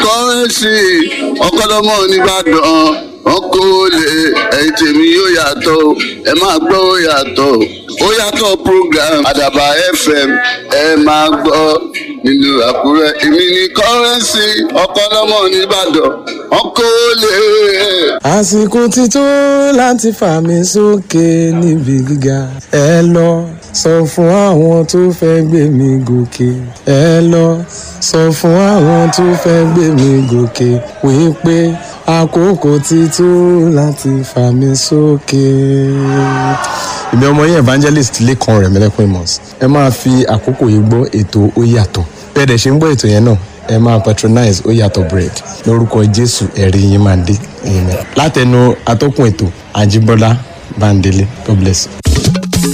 kọ́rẹ́nsì ọ̀kọ́lọ́mọ nìbàdàn wọn kó lè ẹ̀yìn tèmi yóò yàtọ̀ o, ẹ máa gbọ́ ó yàtọ̀ o. ó yàtọ̀ program àdàbà fm ẹ máa gbọ́ nínú àkúrẹ́ èmi ní kọ́rẹ́nsì ọ̀kọ́lọ́mọ nìbàdàn wọn kó lè. àsìkò ti tó láti fà mí sókè níbi gíga ẹ lọ sọ fún àwọn tó fẹ́ gbé mi gòkè ẹ lọ sọ fún àwọn tó fẹ́ gbé mi gòkè wípé àkókò ti tó láti fà mí sókè. ìbí ọmọ yẹn evangelist lẹ́kan rẹ̀ mẹ́lẹ́kùn amos ẹ máa fi àkókò yìí gbọ́ ètò ó yàtọ̀ bẹ́ẹ̀ dẹ̀ ṣe ń gbọ́ ètò yẹn náà ẹ máa patronize ó yàtọ̀ bread lórúkọ jésù ẹ̀rí yín máa dé amen látẹnu atọ́kùn ètò àjíbọ́lá bándélé god bless you.